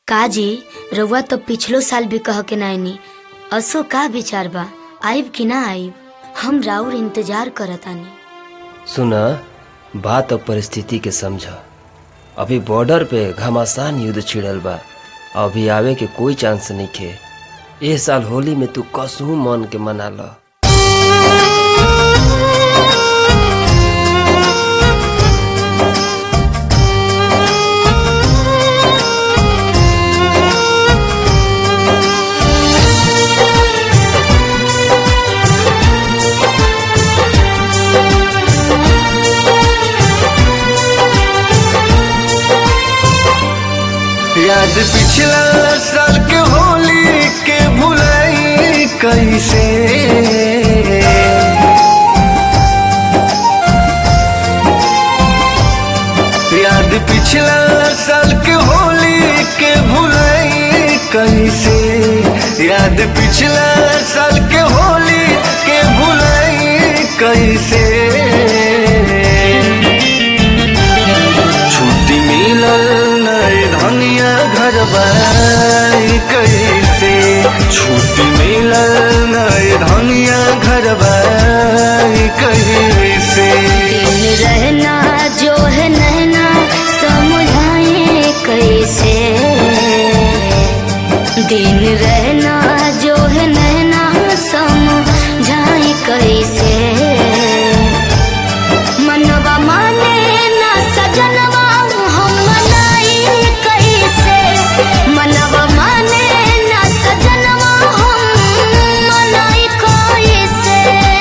काजी रउआ तो पिछलो साल भी कह के नाइनी असो का विचार बा आइब कि ना आइब हम राउर इंतजार करतानी सुन बात और परिस्थिति के समझ अभी बॉर्डर पे घमासान युद्ध छिड़ल बा अभी आवे के कोई चांस नहीं खे ए साल होली में तू कसहू मन के मना ल याद पिछला साल के होली के भुलाई कैसे याद पिछला साल के होली के भुलाई कैसे याद पिछला साल के होली के भुलाई कैसे छुट्टी मिलल नए धनिया घर बाई कैसे छुट्टी मिलल नए धनिया घर बाई कैसे दिन रहना जो है नैना समझाए कैसे दिन रहना जो है नैना समझाए कैसे मनवा माने ना सजनवा हम मनाई कैसे मनवा माने ना सजनवा हम मनाई कैसे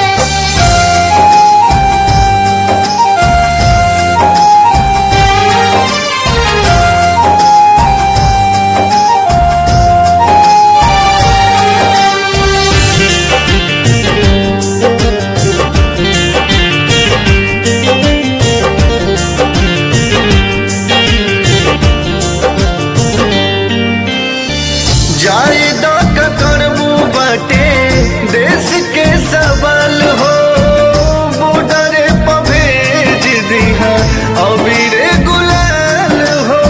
जाए द करबू बाटे देश के सवाल हो बॉर्डर पर भेज दिहा अबीर गुलाल हो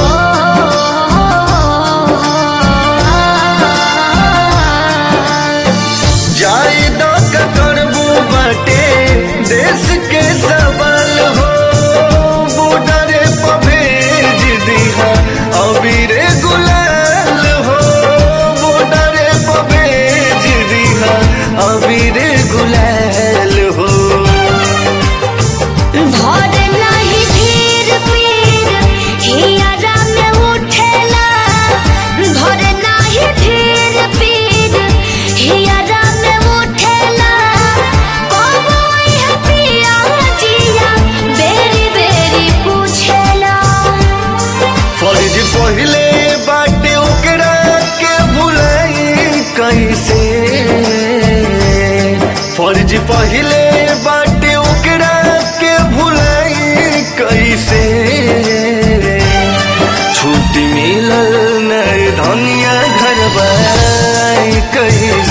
जाए द करबू बाटे देश के सवाल हो बॉर्डर पर भेज दिहा अबीर गुलाल हो बॉर्डर पर भेज दिहा अबीर गुलाल हो भर नाही धीर पीर हियरा में उठेला भर नाही धीर पीर हियरा में उठेला कबई पिया जिया बेरी बेरी पूछेला फर्ज पहले बाटे ओकरा के भुलाई कैसे फर्ज पहले बाटे ओकरा के भुलाई कैसे छुट्टी मिलल नए धनिया घर बाई कैसे